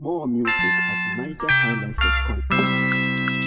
More music at nigerhighlife.com.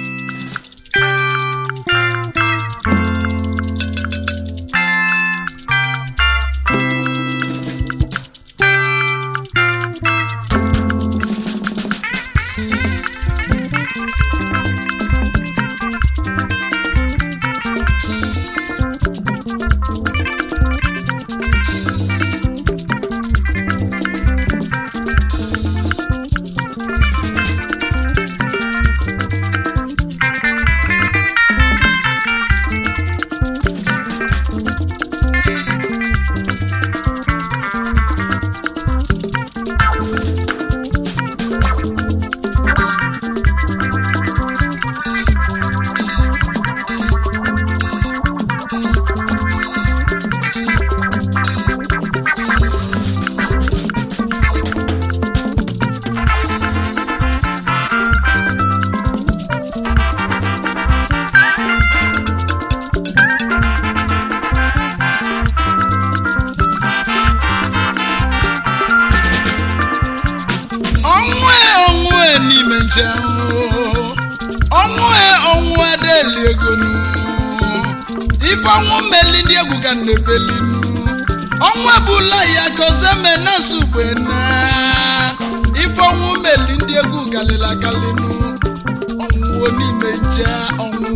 ọnwụ e ọnwụ e n'ime nche ọnwụ e ọnwụ adeli ego nu ife ọnwụ mmeli ndị egwu ka na-ebeli nu ọnwụ ebula ya gozeme na nsogbe na ife ọnwụ mmeli ndị egwu galila gali nu ọnwụ n'ime nche ọnwụ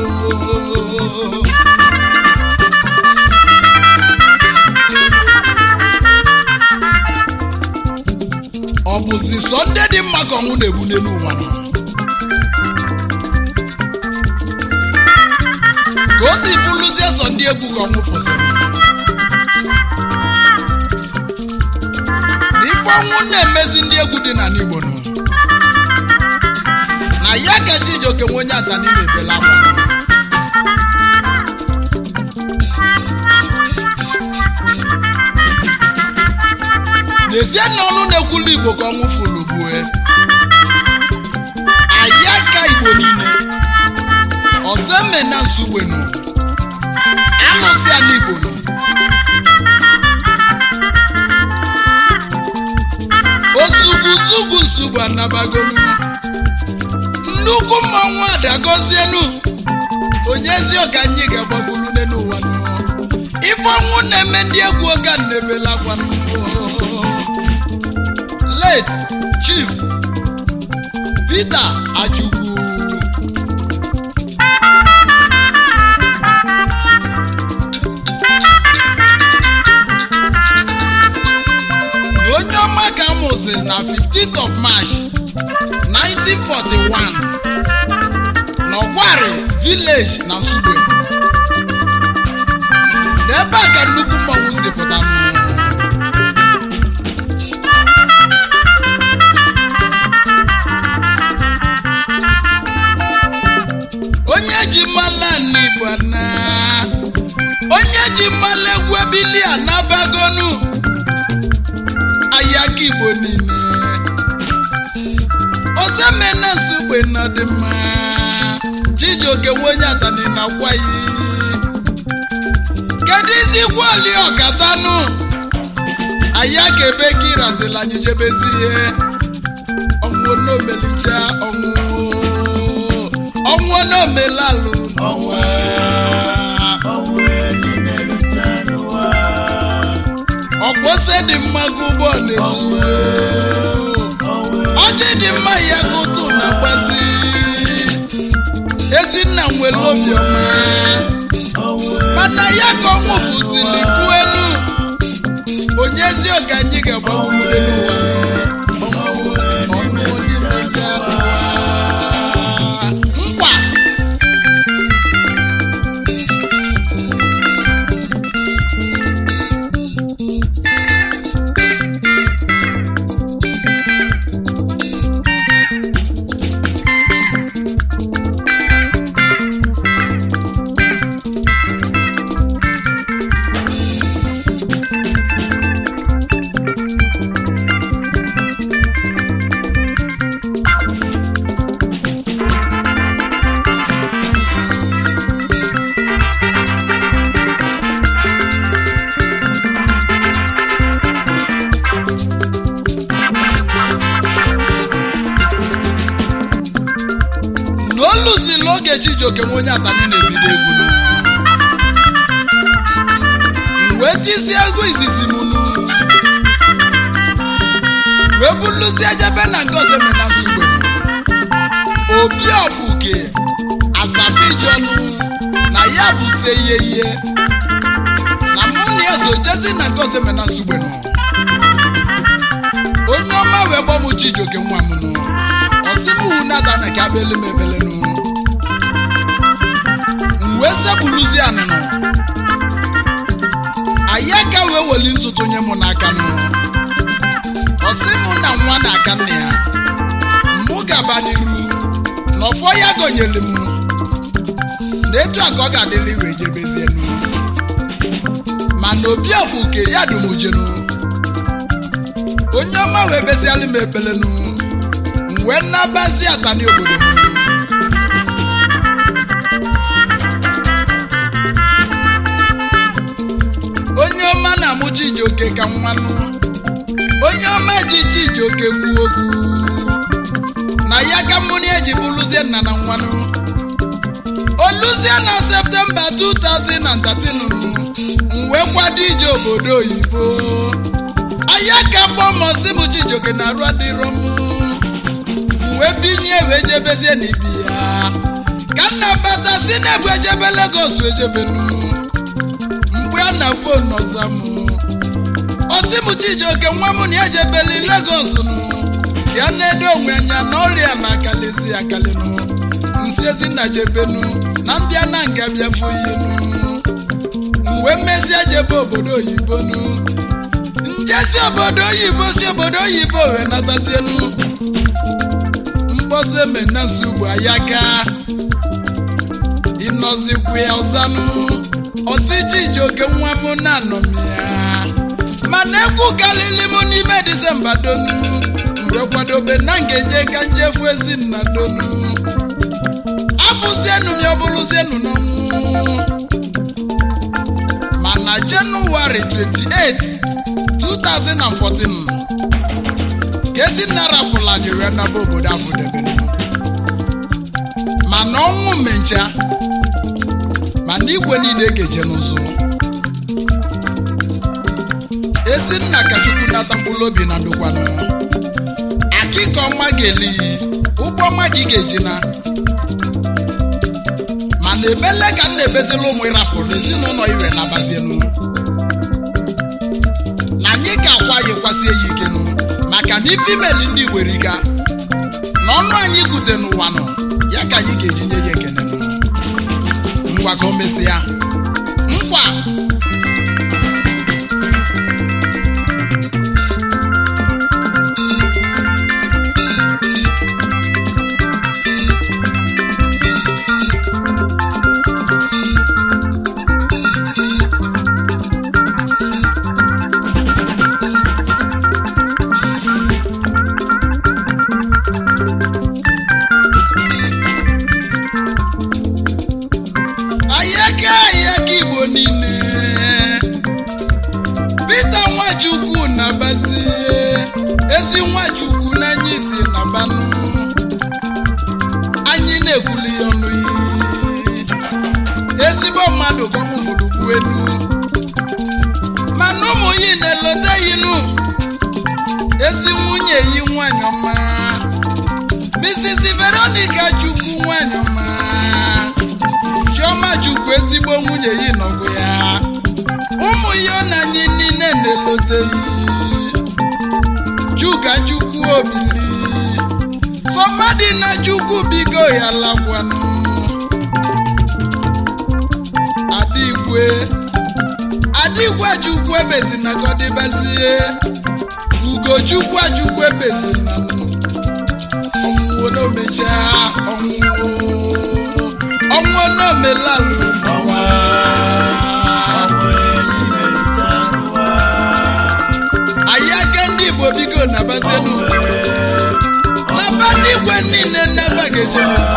ọ bụzi sọ ndị dị mma ka ọnwụ na-egbu n'elu ụwa nọ ka o si bụrụzie sọ ndị egwu ka ọnwụ fụsịrị na ife ọnwụ na-emezi ndị egwu dị na n'igbo nọ na ya ka Chijioke nwe onye atani na-ebela akwa nọ. n'ezie na ọnụ na-ekwulu igbo ka ọnwụ fụrụ gbue anyị aka igbo niile ọzọ eme na nsugbenu alụsị ala igbo nọ ozugwuzugwu nsugbu anabagolu nnukwu mmanwụ adagozienu onyezi ọka anyị ga-agbagburu n'elu ụwa nọ ife ọnwụ na-eme ndị egwu oge na-ebelakwa late chief peter ajugwu na onye ọma ka amụziri na 15th of march 1941 n'ọkwari village na nsugbe n'ebe a ka nnukwu mmọnwụ si pụta onye ji mala n'igbo na onye ji mala egwu ebili anabagonu ayaka igbo niile ozemena nsogbe na dị mma Chijioke nwe onye atani na gwayi kedu izi gwali ọkatanụ aya ka ebe ka ịrazila anyị jebezi ihe ọnwụ n'omelicha ọnwụ ọnwụ n'omelalụ ọkwụsị dị mma ka ụgbọ na-eji ọjị dị mma ya ka ụtụ na-agbazi ezinna nwere obiọma mana ya ka ọnwụ fụzili bụ elu onye ezi ọga anyị ga-agbagburu elu ụwa ọnụ n'ime ije ụwa. nkwa lụzila oge chijioke nwe onye atani na-ebido egwu nụ. M wee tizie ego izizi m nụ wee buluzie jebe na nke ọzọ eme na nsogbe obi ofuke asabijonụ na ya bụ se ihe ihe na mụ na ya so jezi na nke ọzọ eme na nsogbe nụ onye ọma wee gbọ m chijioke nwa m nụ ọsị m hu nata na ka abịa m ebele nụ m wee sepụluzie anụnụ anyị aka wee weli ntụtụ nye mụ n'aka nụ ọsị mụ na nwa na-aka nne ya mụ gaba n'iru na ọfọ ya gọnyere m na etu a ka ọ ga-adịrị wee jebezie nụ mana obi ofuke ya dumujenu onye ọma wee besialụ m ekpele nụ m wee nabazi atani obodo m onye ọma na-amụ chijioke ka nwanụ onye ọma ji chijioke kwuo okwu na ya ka mmụnị eji bụrụzie nna na nwanụ oluzie na septemba 2013 m wee kwado ije obodo oyibo aya ka gbọmọsi m chijioke na arụ adịrọ m m wee binye wee jebezie n'ibi ya ka nna bata si na-ebu ejebe Lagos ejebenu mgbe a na fon ọza m ọsị m chijioke nwa m na ejebeli Lagos nụ ya na-edo onwe anya na ọrịa na akalizi akalinụ nsi ezinna jebenu na mbịa na nga bịafụ ihenu mgbe mmezie jebe obodo oyibo nụ njesi obodo oyibo si obodo oyibo wee natazienu mkpọzi emenasi ugbo ayaka ịnọzikwu ya ọzanụ ọsị chijioke nwa m na-anọm ya mana egwu kalili m n'ime disemba donu mgbe kwadobe na ngeje ka njefu ezinna donu abụzienu m ya ọbụrụzienu n'ọnwụ mana jenụwarị 28 2014 ka ezinna rapụla anyị wee naba obodo afụdebenu mana ọnwụ mencha mana igwe niile ga-eje n'ụzọ ezinna ka chukwu nata mkpụrụ obi na ndokwanụ akịka ọma ga-eli ụgbọ ọma gị ga-eji na mana ebele ka m na-ebezila ụmụ ịrapụrụ ezinụlọ iwe nabazienu na anyị ga-akwa ya kwasie ya ikenu maka na ifimeli ndị weriga na ọnụ anyị kwute n'ụwa nọ ya ka anyị ga-eji nye ya ekene nụ ngwa ka o mesịa nkwa ayaka ayaka igbo niile Pita Nwachukwu na-abazi ezi Nwachukwu n'anya isi na banụ anyị na-ekwuli ya ọnụ iyi ezigbo mmadụ ka ọmụ fụrụ kwu elu mana ụmụ yi na-elote yinu ezi nwunye yi nwanyị ọma Mrs. Veronica Chukwu nwanyị ọma Chioma Chukwu ezigbo nwunye yi nọgụ ya ụmụ ya na anyị niile na-eloteghị Chuka Chukwu obili sọmadị na Chukwu bigo ya lakwanụ Adigwe Adigwe Chukwu ebezina ka ọ dịbazie Ugochukwu Chukwu ebezina ọnwụwo n'omecha ọnwụwo ọnwụwo n'omelalụ anyị aka ndị Igbo bigo na bazenu naba n'igwe niile nnaba ga-ejenesi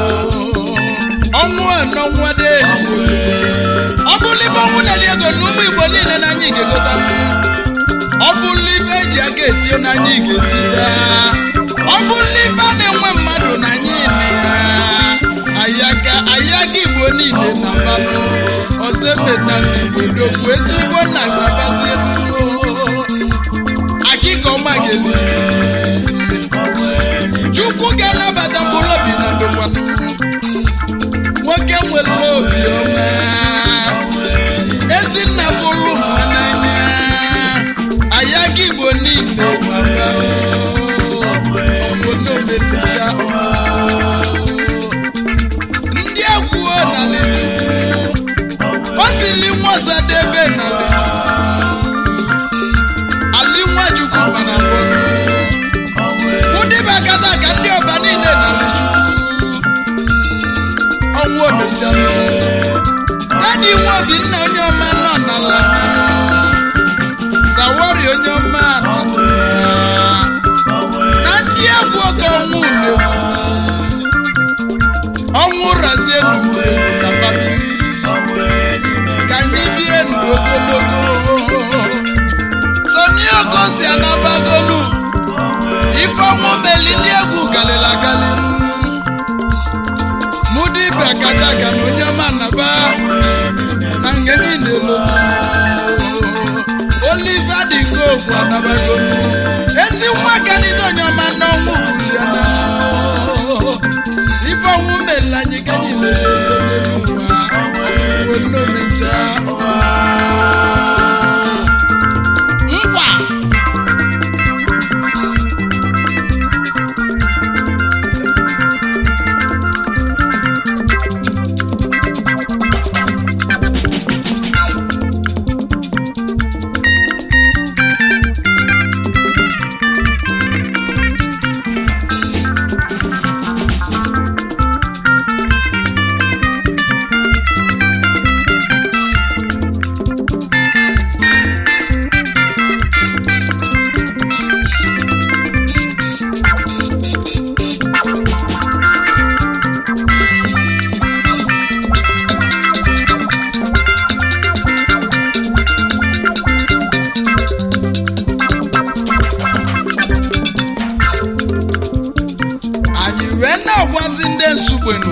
ọnwụ anọnwa deli ọ bụrụ ibe ọnwụ na-eli ego na ụmụ Igbo niile na anyị ga-egota ọ bụrụ ibe eji aka etinye na anyị ga-etita ọ bụrụ ibe a na-enwe mmadụ na anyị na ya bụ ezigbo nna gbabazie akịka ọma geli chukwu ga-anabata mkpụrụ obi na ndokwanụ nwoke nwere obi ọma ezinna bụrụ mma n'anya ayaka igbo niile gbara obodo metucha ndị egwuo na o sili nwasadebe na ali nwachukwu mana mbọnụ ụdịbakata ka ndị ọba niile na ọnwụ omechala dadi nwa obinna onye ọma nọ n'ala zawari onye ọma nọ na ndị egwu oge ọnwụ na-ekwusi ọnwụ razie n'ugbo ka babili ka anyị bie ndụ ogologo soni ogosi anabagolu ife ọnwụ meli ndị egwu galịla agali mudibe kacha ka na onye ọma naba na nke niile lotu oliva dịgovu anabagolu ezi nwa kanide onye ọma n'ọnwụ buru ya na ife ọnwụ meli anyị ka anyị lelele n'ụwa onomecha nkwa anyị wee na-agwazi ndị nsugbenu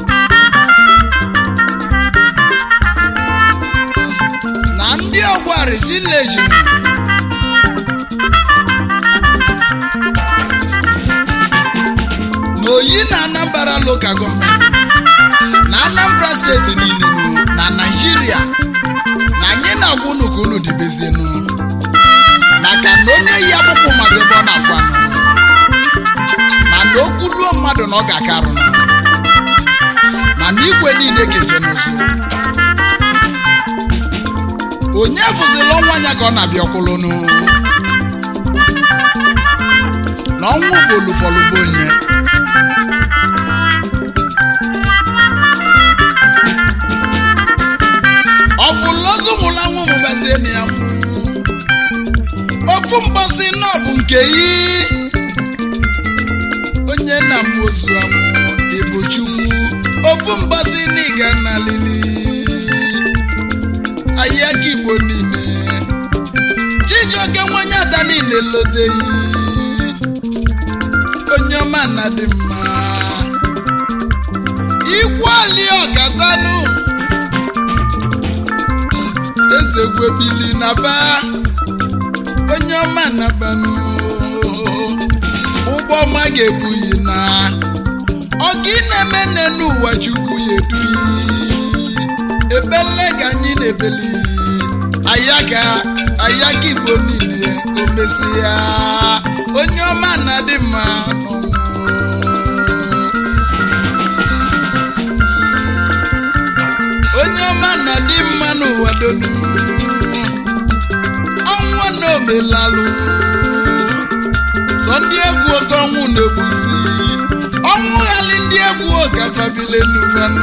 na ndị ọgwari vileji na oyi na anambra lokal gọọmenti na anambra steeti niile na naijiria na anyị na-agwa unu ka unu dibezienu maka na onye yi akpụkpọ mazi ebe ọ na-afụ anụ mana okwu ruo mmadụ na ọ ga-akarụ mana igwe niile ga-eje n'ụzọ onye fụzila ọnwa ya ka ọ na-abịa ọkwụlụnụ na ọnwụ bụ olufọlụbụ onye ọfụlozumụlanwụ mụbazie na ya nwụ ofu mgbọsị nọ bụ nke yi onye na mmozu amụ ebuchukwu ofu mgbasị n'ịga na lili ahịa ka igbo niile chijioke nwonye ada niile loteghị onye ọma na dị mma ikwu ali ọkatanụ eze gwebili na ba onye ọma na banụ ụgbọ ọma ga-ebuyi na ọga ị na-eme nne n'ụwa chukwu ya eduyi ebele ka anyị na-ebeli ayaga ayaga igbo niile ka o mesi ya onye ọma na-adị mma n'ọnwụ. onye ọma na-adị mma n'ụwa donu ọnwụ na omelalụ sọ ndị egwu oge ọnwụ na-egbusi ọnwụ ghali ndị egwu oge afabile n'uvanụ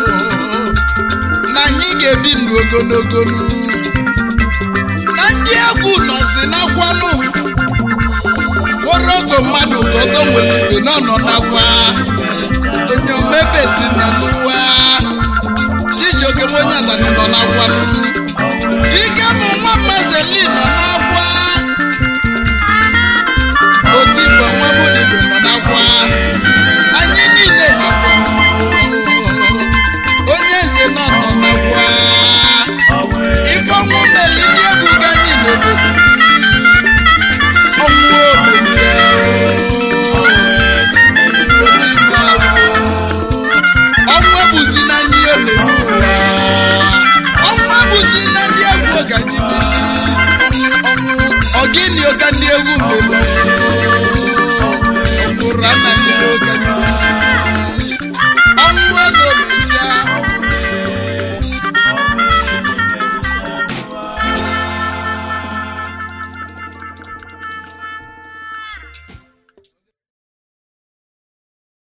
na anyị ga-ebi ndụ ogologo nụ. na ndị egwu nọzi n'akwanụ kpọrọ ogo mmadụ ka ọzọ nwere ibe nọ nọ n'akwa onye omebezi na n'ụwa chijioke nwenye azani nọ n'akwanụ ike bụ nwa mmazeli nọ n'akwa otigbo nwa modibo nọ n'akwa anyị niile nọkwa onye eze nọ nọ n'akwa ife ọnwụ ndị egwu ka anyị bili ọnwụ ọgịnị ka ndị egwu mere ọmụrụ anaghị ka anyị bili